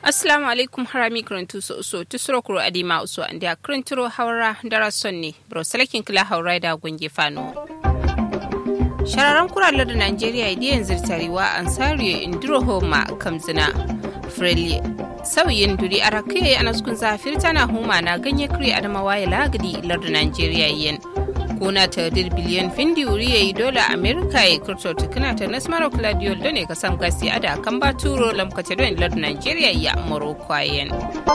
assalamu alaikum harami karantu so so tusuro kuro adima uso andi a karanturo haura dara sonne bro salakin kila haura da gunge fano shararren kuralar da najeriya idiyan zirtarewa ansariyo indiro homa kamzina freli sauyin duri a rakiyayi a naskun zafir tana huma na ganye kiri adamawa ya lagadi lardin najeriya yin kuna ta dir biliyan findi wuri ya yi dola amerika ya kurto tukuna ta nasmaro claudio da ne kasan gasi ada kan ba turo lamkata don lardin najeriya ya morocco yin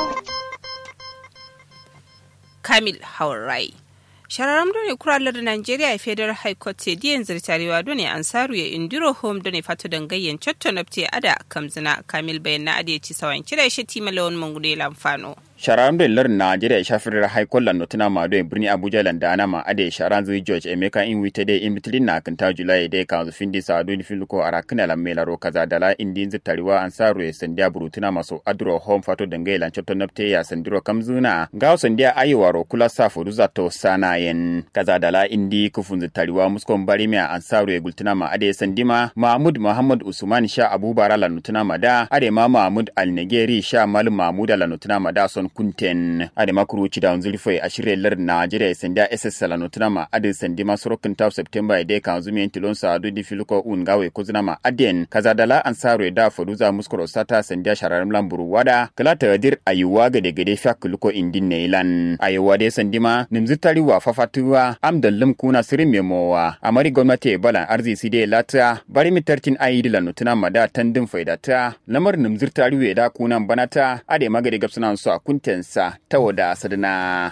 kamil haurai shararam done kuralar Najeriya ya federal high court ce diyan zirtarewa done ansaru ya indiro home done fato dangayyan cotto nafte ada kamzina kamil bayan na ade ci sawan kira shi timalawan mangude lamfano sharam da lar Najeriya ya shafi high court lan notuna ma do birni Abuja lan da ma ade sharan zui George Emeka in wite de in bitlin na kan ta July de kan findi sa do ni filuko arakina lan melaro kaza dala indin zirtarewa ansaru ya sandiya burutuna maso adro home fato dangayyan cotto nafte ya sandiro kamzuna ga sandiya ayiwaro kula sa furuza to sana yen kaza dala indi kufun tariwa muskon bari mai ansaru ya gultuna ma ade sandima mahmud muhammad usman sha abubara la nutuna ma da ade ma mahmud al-negeri sha mal mahmud la nutuna ma da son kunten ade makuru ci da unzuri foi a shirye lar najeriya sanda ss la nutuna ma ade sandima sorokin ta september ide kan zumi en tilon sa adu di filuko un gawe kuzuna ma aden kaza dala ansaru da faruza muskoro sata sandiya shararam lamburu wada kala ta dir ayuwa gade gade fakuluko indin neilan ayuwa de sandima nimzi tariwa fafatuwa am da lim kuna sirin memowa amari gwamnati bala arzisi de lata bari mitartin ayidi la nutuna mada tandin faidata lamar nimzir tariwe da kunan banata ade magade gabsunan su a kuntensa ta wada sadana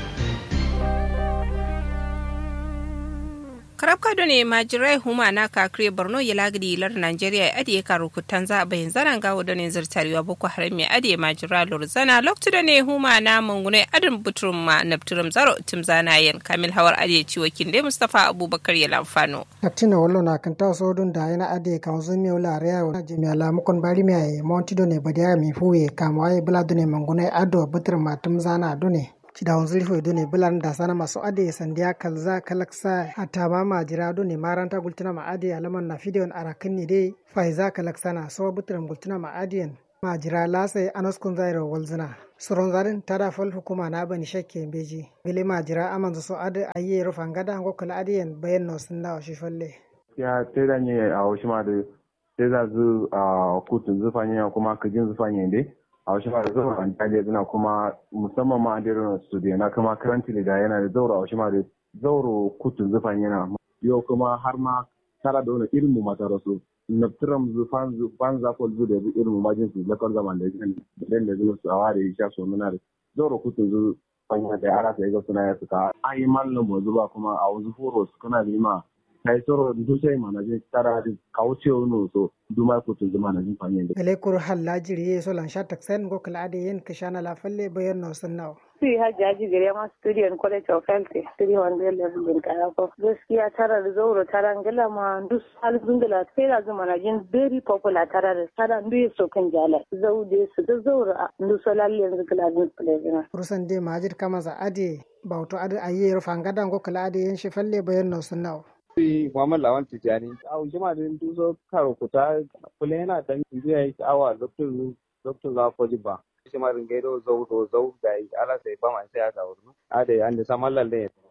karabka da ne majirai huma na kakire borno ya lagidi lar nigeria ya adiye karu kutan za a bayan zanen gawo da ne zirtarewa boko haram mai adiye majira lorzana lokacin da ne huma na mungune adin buturum ma nafturum zaro tim zanayen kamil hawar adiye ciwo kinde mustapha abubakar ya lamfano. Kaptina wallo na kan taso don da yana adiye kan zo mi wala area na jimi ala mukon bari mi ay monti do ne badiya mi fuwe kamwa ay bula do ne mungune ado buturum ma tim zana do ne. Cidawun zulfo do ne bulan da sana masu ade sandiya kalza kalaksa a tama ma jira do ne maranta gultuna ma ade alaman na fideon arakin ne dai faiza kalaksana so buturum gultuna ma adiyan ma jira lasai anaskun zairo walzina. Suron zarin tada fal hukuma na bani shakke beji. Bile ma jira aman so ade ayi rufan gada ngo kala adiyan bayan no sun da shi falle. Ya teda ne a wasu ma da teda zu a kutun zufanya kuma kajin zufanya dai. a wasu ma da zaura an taliya suna kuma musamman ma a dirin studio na kuma karanti da yana da zaura a wasu ma da zauro kutun zufan yana yau kuma har ma tara da wani irin mu mata rasu naftiram zufan zufan zafol zu da irin mu majin su lakar zaman da yan da da zuwa su a ware ya sha so muna da zauro kutun zufan yana da ara sai ga suna ya suka ayi mallin mu zuba kuma a wasu foro su kana da ma kai soro dusai mana je tara da kauce wani so duma ko tun zuma na jin fanyen da Ele kur halla jiri ye so lan sha taksen go kala ade yen kishana la falle bayan no sunnaw. Sui hajji haji gare ma studio in college of health 300 level din kaya ko gaskiya tara da zauro tara ngala ma dus halin dungala sai da zuma na jin very popular tara da tara ndu so kan jala zaude su da zauro ndu so lalle yanzu kala din plezina. Rusan de majid kama za ade bauto ade ayi rufan gadan go kala ade yen shi falle bayan no sunnaw. Sai Muhammad Lawan Tijani, a jima da duso karo kuta kula yana dan jiya yi awa lokacin lokacin za ko jiba. Shi ma ringa do zau do zau da yi ala sai ba man sai aka wuri. A da an da saman lalle ya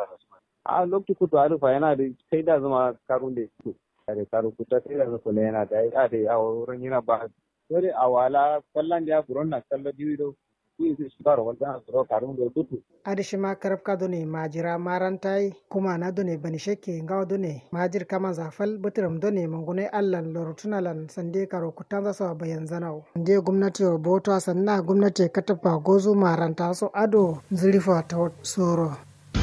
A lokacin kuta a rufa yana da kai da zama karun da su. A da karo kuta sai da kula yana da a da a wurin yana ba. Dole a wala kallon da ya furon na kallon diwido. adishima karabka done majira marantai kuma na done bani shekke ngaw done majir kama zafal butiram done mangune allan lorutunalan sande karo kutanza so bayan zanau nde gwamnati o boto sanna gwamnati katafa gozu maranta so ado zurifa ta soro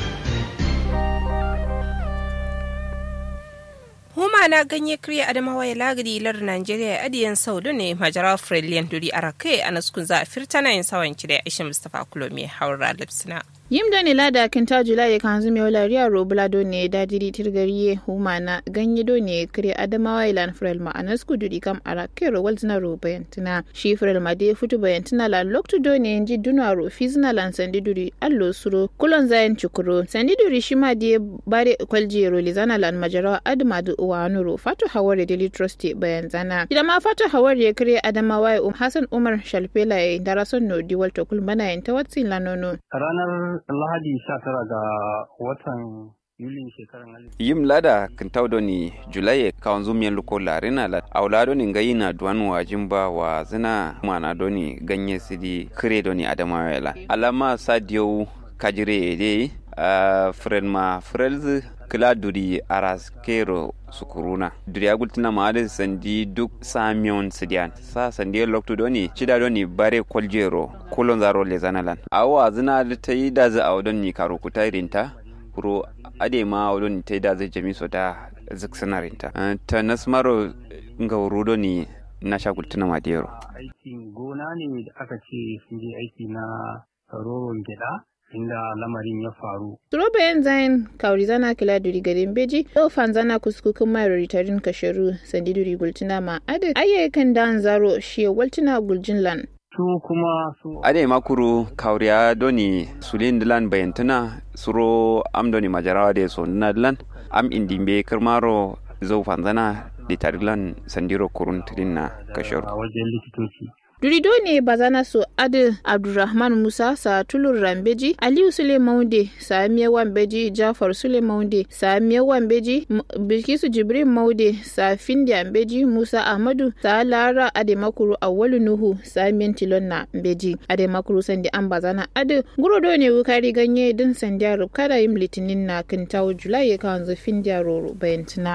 huma na ganye kriya adamawa ya lagari lar Najeriya ya adiyan saudu ne majara Frelian duri a rakai a naskun za a firta na yin sawan kida ya ishe Mustapha Kulomi haura lipsina. yim do ne lada kin ta jula ya kan zume wala riya ro bula do ne da diri tirgariye humana ganye do ne kire adamawa ilan frel ma anas ku dudi kam ara kero wal zina ro bayantina shi frel ma de futu bayantina la loktu do ne nji duna ro fizna lan sandi duri allo suro kulon zayan chukuro sandi duri shi ma de bare kwalji ro lizana lan majarawa adma du uwa nuro fatu haware daily trust bayan zana idan ma fatu haware ya kire adamawa um hasan umar shalfela ya darason no diwal to kulmana yin ta watsin lanono ranar lahadi 19 ga watan yulin shekaran alif yim lada kintaudo ni julai kawan zumiyan luko larina la aulado ni ngayi na duwan wajin ba wa zina mana doni ganye sidi kire doni adamawela alama sadio kajire de uh, fren ma frelz kila duri aras kero sukuruna duri agultina ma ade sandi duk samion sidian sa sandi loktu doni chida doni bare koljero kulon zaro le zanalan awa zina da tayi da za awdon ni karo kutairinta kuro ade ma awdon tayi da zai jami so da ziksanarinta ta nasmaro nga wurudo ni na shagultina ma dero aikin gona ne da aka ce sun je aiki na roron gyada inda lamarin ya faru. Turoba yan zayin kauri zana kila duri garin beji, yau fan zana kuskukun mai ritarin kasharu sandi duri gultina ma adi ayyakan dan zaro shi waltina guljin lan. Su kuma su. Ade makuru kauriya doni sulin dilan bayantana suro am doni majarawa de so dilan am indimbe kirmaro zau fanzana litarilan sandiro kurun na kasharu. A wajen likitoci. Durido ne bazana so Adil Abdulrahman Musa sa tulur Rambeji, Aliyu Sule Maude sa Miyawan Beji, Jafar Sule Maude sa Miyawan Beji, Bilkisu Jibrin Maude sa Findi Beji, Musa Ahmadu sa Lara Ademakuru Awwalu Nuhu sa Mintilon na Beji. Ademakuru sandi an bazana Adil Gurodo ne wukari ganye din sandiya rubkada yin litinin na kintawo Julai ya kan zo Findiya Roro bayantina.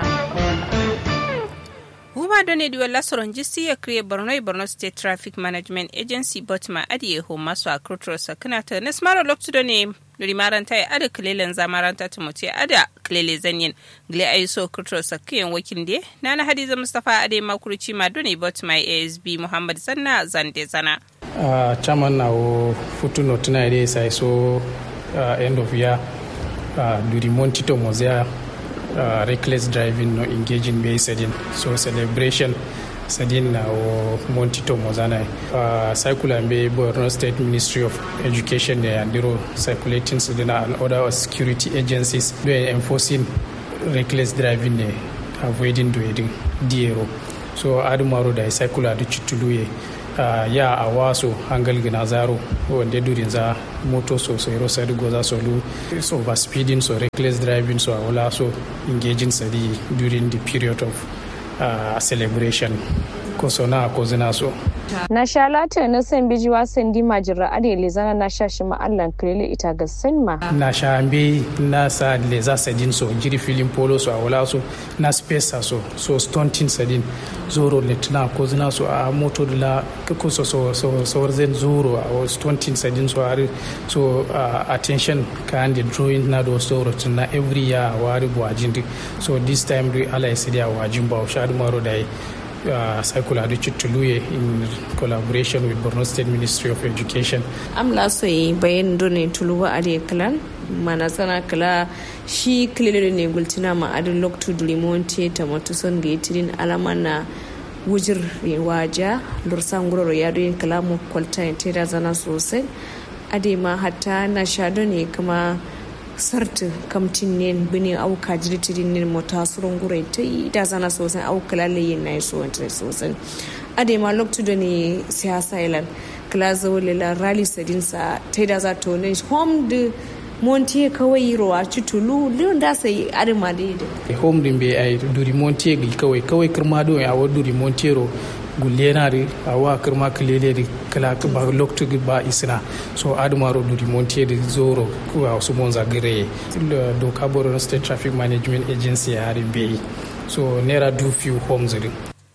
huma do ne diwa lasoron jisi ya kriye borno borno state traffic management agency botma adiye ho masu a kurturo sakina ta nasmaro loktu do ne nuri maranta ya ada kilelen zamaranta ta mutu ada kilele zanyin gile ayi so kurturo sakiyan wakin de nana hadiza mustapha ade makurci ma do ne botma asb muhammad zanna zande zana uh, chairman na o futuno tuna ide sai so uh, end of year uh, duri montito mozea uh, reckless driving no engaging be sedin so celebration sedin na o montito mozana uh, circular be borno state ministry of education ne andiro circulating sedina and other security agencies be enforcing reckless driving ne avoiding doing diero so adumaro da circular da chituluye uh, ya a waso hangal gina zaro wanda durin za moto so so ro sadi goza so lu so over speeding so reckless driving so wala so engaging sadi during the period of uh, celebration ko so na ko zina so na sha lata na san biji wasan di majira ade le zana na sha shi ma Allah kirele ita ga sanma na sha ambe na sa le za sadin so jiri filin polo so wala so na space so so stunting sadin zoro le tana ko zina so a moto la ko so so so so zen zoro a stunting sadin so are so uh, attention kan the drawing na do so tana every year wari bwajin so this time do ala isidia wajin ba shadu maro dai uh, Cycle Tuluye in collaboration with Borno State Ministry of Education. Am la so yi bayan dole tuluwa a kalan mana sana kala shi kilele ne gultina ma adin loktu dulimonte ta matuson ga yitirin alama na wujir waja lursan guroro ya doyin kalamu kwalta ta da zana sosai ade ma hatta na shado ne kuma sarti kamtin ne bini au kajiri tirin ne mota surun gure ta yi da zana sosai au kalale yin na yi sosai ade ma loktu da ne siyasa ilan kala zaule la rally sadin sa ta da za to ne home de montier kawai rowa citulu liyon da sai ade ma da yi home din be ai duri montier gi kawai kawai kirma do ya wa duri montiero gullenari awa kirma kileleri kala ba loktu ba isna so admaro duri montier de zoro kuwa su monza gire do kaboro state traffic management agency ya harin be so nera do few homes din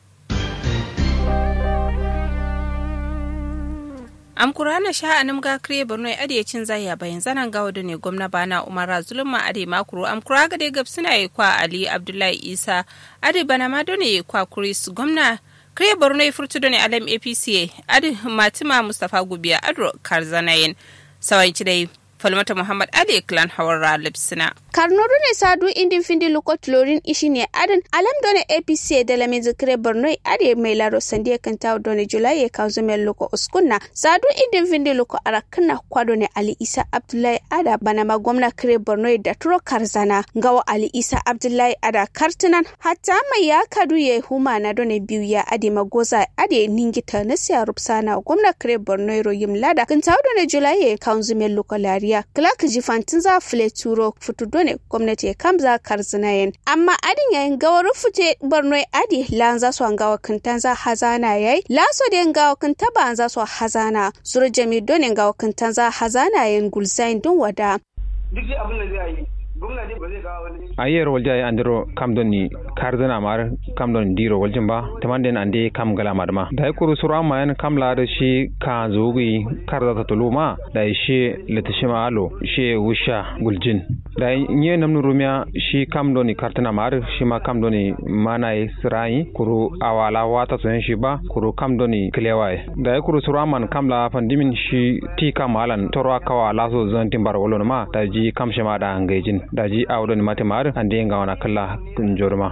am kurana sha anam ga kriye borno ade cin zaya bayan zanan gawo da ne gwamna bana umara zulma ade makuru am kura ga de gabsina yi kwa ali abdullahi isa ade bana ma done kwa kuris gwamna kriye borno ya furtu da ne alam apca ade matima mustapha gubiya adro karzanayin sawan dai falmata muhammad ali clan hawara lipsina karnodu ne sadu indin findi lukot lorin ishi ne adin alam done apc da lamin zikire borno ade mai laro sande kan tawo done julai ya kawo zumen luko uskunna sadu indin findi luko arakna kwado ne ali isa abdullahi ada bana ma gwamna kire borno da turo karzana gawa ali isa abdullahi ada kartunan hatta mai ya kadu ya huma na done biyu ya ade magoza ade ningita na siya rupsana gwamna kire borno royim lada kan tawo done julai ya kawo zumen luko lariya clark jifantin za fule turo futu done gwamnati ya kamza karzinayen amma adin yayin gawar fute borno adi lan za su gawa kintan za hazana yayi laso da gawa kinta ba za su hazana suru jami done gawa kintan za hazana yayin gulzain dun wada duk abin da zai yi gwamnati ba zai kawo wani ayer walja ya andiro kam don ni kardana mar kam don diro waljin ba tamanden ande kam gala madma da kuru suru amma yan kam la da shi ka zogi karda ta tuluma da shi litishima alo shi wusha guljin da nye namnu rumya shi kam don ni kartana mar shi ma kam don ni mana yi sirai kuru awala wata so shi ba kuru kam don ni klewai da kuru suru amma kam la pandimin shi ti kam alan torwa kawa laso zantin bar wolon ma da ji kam shi ma da angejin da ji awdon mate mar ande nga wana kala kun jorma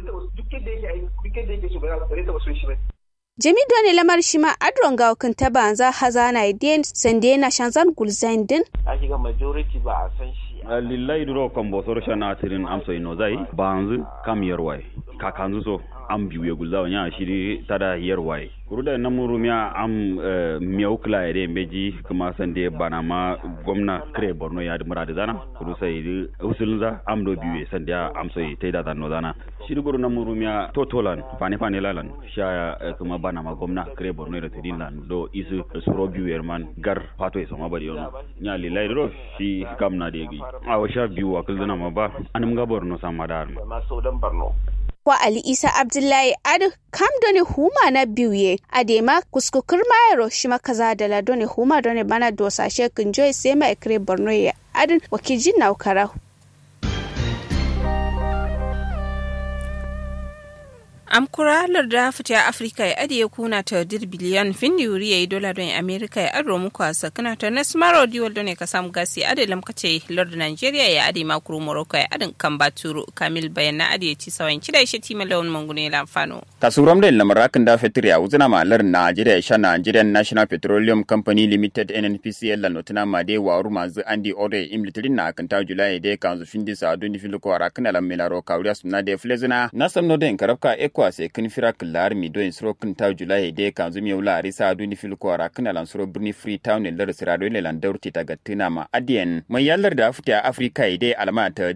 jami doni lamar shi ma adron ga kan ta banza hazana idin sande na shanzan gulzain din a shiga majority ba a san shi lillahi duro kan bosor shana tirin amso ino zai banzu kam yarwai kakanzu so am biyu ya gulzawa nya shiri tada yarwai kuruda na murumiya am miyau kila ya dai meji kuma san dai bana ma gwamna kare borno ya da muradi zana kuru sai di usulun za am do biyu san dai am sai tai da zanno zana shiri guru na murumiya totolan fane fane lalan sha kuma bana ma gwamna kare borno da tidin lan do isu suro biyu yerman gar pato ya sama bari yono nya lillahi do shi kam na dai gi a washa biyu wakil zana ma ba anum ga borno sama da ma so dan borno wa Ali Isa Abdullahi Adu kam doni huma na biye adema kuskukur mayaro shima kaza da la doni huma doni bana dosa shekin joy sema ekre Borno ya adin wakijin na ukara amkura larda fita afirka ya adiye kuna ta dir biliyan findi wuri ya yi dola don amerika ya aro muku a sakana ta na smaro diwal don ka samu gasi adi lamkace larda nigeria ya adi makuru morocco ya adin kan baturu kamil bayan na adi ya ci sawan kida shi tima lawan mangune lamfano kasuram da lamarakin da fetur ya wuzina malar nigeria sha nigerian national petroleum company limited nnpcl la notina ma de waru mazu andi ore im litirin na akanta julai de kanzu findi sa duni filiko arakina la melaro kawriya suna de flezina na samno den karabka ekwa se kin fira kilar mi do insro kin ta julai de kanzu mi wula arisa duni filiko arakina lan suro birni free town lar sirado le lan daurti ta gatina ma adien mai yallar da afta afrika ide alama ta